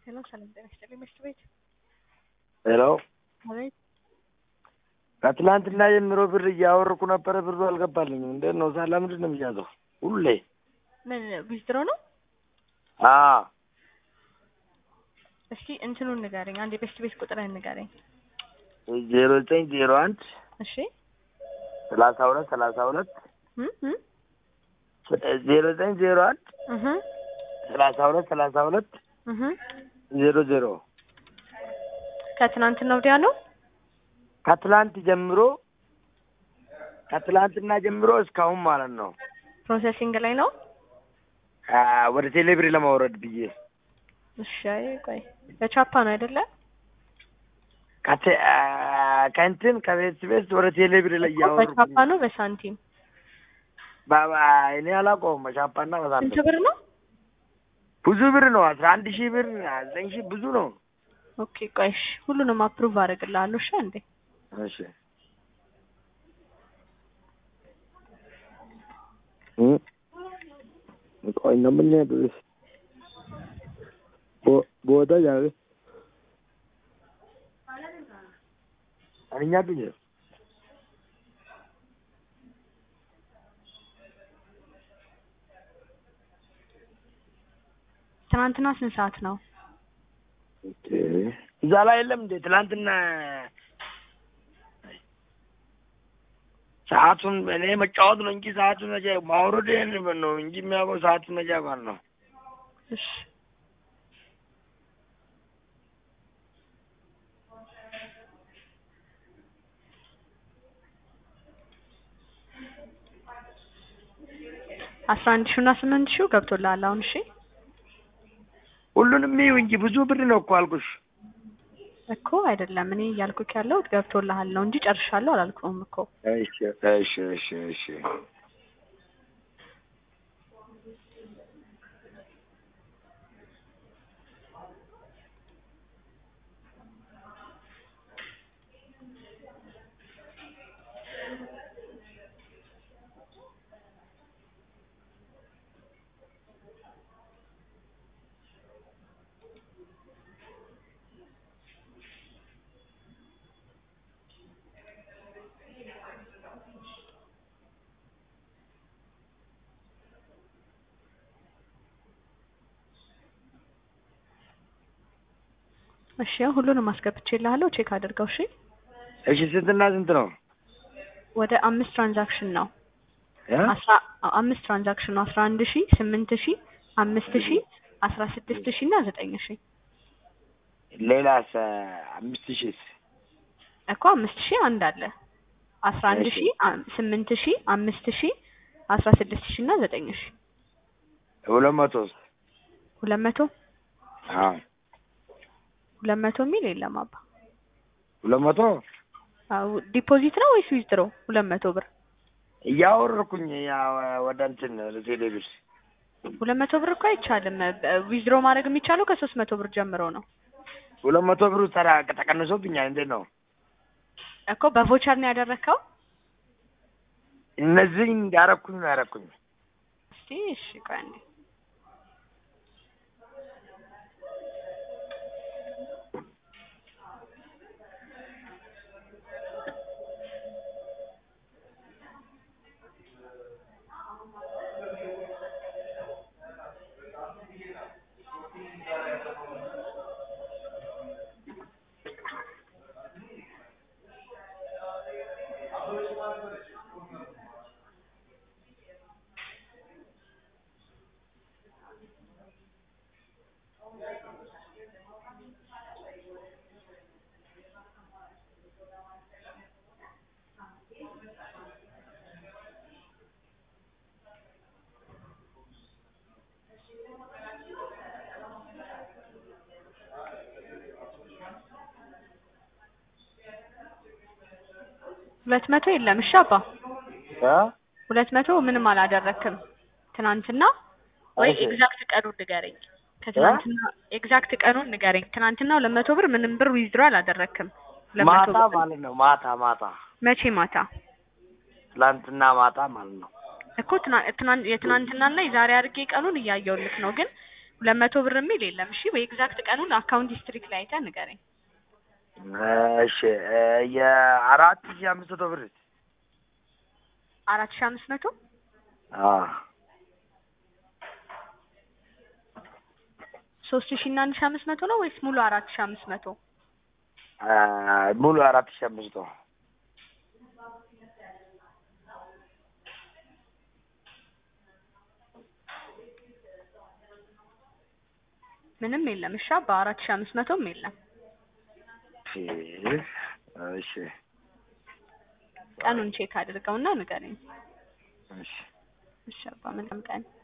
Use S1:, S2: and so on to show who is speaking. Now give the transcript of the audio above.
S1: ሄሎ ሰላም ጤና ይስጥልኝ ምሽት ቤት
S2: ሄሎ
S1: አቤት
S2: ከትላንትና ጀምሮ ብር እያወርኩ ነበረ፣ ብሩ አልገባልኝም። እንዴት ነው ሳላ ምንድን ነው የሚያዘው? ሁሌ
S1: ምን ዊዝድሮ ነው?
S2: አዎ
S1: እስኪ እንትኑን ንገረኝ። አንድ የቤስት ቤት ቁጥርህን ንገረኝ።
S2: ዜሮ ዘጠኝ ዜሮ አንድ
S1: እሺ
S2: ሰላሳ ሁለት ሰላሳ ሁለት
S1: እም እም
S2: ዜሮ ዘጠኝ ዜሮ አንድ
S1: እህ
S2: ሰላሳ ሁለት ሰላሳ ሁለት
S1: እህ
S2: ዜሮ ዜሮ
S1: ከትናንትና ወዲያ ነው።
S2: ከትላንት ጀምሮ ከትላንትና ጀምሮ እስካሁን ማለት ነው
S1: ፕሮሰሲንግ ላይ ነው።
S2: አ፣ ወደ ቴሌብር ለማውረድ ብዬ
S1: እሺ አይ ቆይ በቻፓ ነው አይደለ?
S2: ከቴ- አ፣ ከእንትን ከቤት ቤት ወደ ቴሌብር ላይ እያወረድኩ
S1: በቻፓ ነው በሳንቲም
S2: ባባ እኔ አላውቀውም። በሻፓና
S1: ስንት
S2: በሳንቲም
S1: ብር ነው?
S2: ብዙ ብር ነው። አስራ አንድ ሺህ ብር ዘጠኝ ሺህ ብዙ ነው።
S1: ኦኬ ቆይ እሺ ሁሉንም አፕሩቭ አደርግልሃለሁ። እሺ እንዴ
S2: እሺ እ ቆይ ነው ምን ያድርስ ቦ ቦታ ያለ አኛ ብዬ
S1: ትናንትና ስንት ሰዓት ነው?
S2: ኦኬ እዛ ላይ የለም እንዴ ትናንትና ሰዓቱን እኔ መጫወት ነው እንጂ ሰዓቱን መቼ ማውረድ ነው እንጂ የሚያውቀው ሰዓቱን መቼ አውቃል ነው።
S1: እሺ አስራ አንድ ሺው እና ስምንት ሺው ገብቶልሃል አሁን። እሺ
S2: ሁሉንም ይኸው እንጂ ብዙ ብር ነው እኮ አልኩሽ።
S1: እኮ አይደለም እኔ እያልኩክ ያለው ገብቶልሃል ነው እንጂ ጨርሻለሁ አላልኩም እኮ።
S2: እሺ እሺ እሺ እሺ
S1: እሺ ያው ሁሉንም አስገብቼልሃለሁ ቼክ አድርገው። እሺ
S2: እሺ ስንትና ስንት ነው?
S1: ወደ አምስት ትራንዛክሽን ነው
S2: እ?
S1: አስራ አምስት ትራንዛክሽን ነው አስራ አንድ ሺ ስምንት ሺ አምስት ሺ አስራ ስድስት ሺ እና ዘጠኝ ሺ
S2: ሌላስ አምስት ሺህስ?
S1: እኮ አምስት ሺ አንድ አለ አስራ አንድ ሺ አ- ስምንት ሺ አምስት ሺ አስራ ስድስት ሺ እና ዘጠኝ ሺ
S2: ሁለት መቶስ?
S1: ሁለት መቶ
S2: አዎ
S1: ሁለት መቶ የሚል የለም አባ
S2: ሁለት መቶ
S1: አዎ ዲፖዚት ነው ወይስ ዊዝድሮ ሁለት መቶ ብር
S2: እያወረድኩኝ ያው ወደ እንትን ወደ ቴሌብር
S1: ሁለት መቶ ብር እኮ አይቻልም ዊዝድሮ ማድረግ የሚቻለው ከሶስት መቶ ብር ጀምሮ ነው
S2: ሁለት መቶ ብሩ ተራ ተቀንሶብኛል። እንዴት ነው
S1: እኮ በቮቸር ነው ያደረግከው
S2: እነዚህ እንዳረኩኝ ነው ያረኩኝ።
S1: እስቲ እሺ ቆይ አንዴ ሁለት መቶ የለም እሺ አባ
S2: እ?
S1: ሁለት መቶ ምንም አላደረክም ትናንትና ወይ
S2: እሺ።
S1: ኤግዛክት ቀኑን ንገረኝ ከትናንትና ኤግዛክት ቀኑን ንገረኝ ትናንትና ሁለት መቶ ብር ምንም ብር ዊዝድሮ አላደረክም ሁለት መቶ
S2: ማታ
S1: ብር
S2: ማለት ነው። ማታ ማታ
S1: መቼ ማታ
S2: ትላንትና ማታ ማለት ነው።
S1: እኮ ትናንት የትናንትናና የዛሬ አድርጌ ቀኑን እያየሁልክ ነው ግን ሁለት መቶ ብር የሚል የለም። እሺ ወይ ኤግዛክት ቀኑን አካውንት ሂስትሪክ ላይ አይተህ ንገረኝ።
S2: እሺ እ የአራት ሺህ አምስት መቶ ብር
S1: አራት ሺህ አምስት መቶ
S2: አዎ
S1: ሶስት ሺህ እና አንድ ሺህ አምስት መቶ ነው ወይስ ሙሉ አራት ሺህ አምስት መቶ?
S2: እ ሙሉ አራት ሺህ አምስት መቶ
S1: ምንም የለም። እሺ በአራት ሺህ አምስት መቶም የለም።
S2: እሺ እሺ
S1: ቀኑን ቼክ አድርገውና ንገረኝ።
S2: እሺ
S1: እሺ አባ መልካም ቀን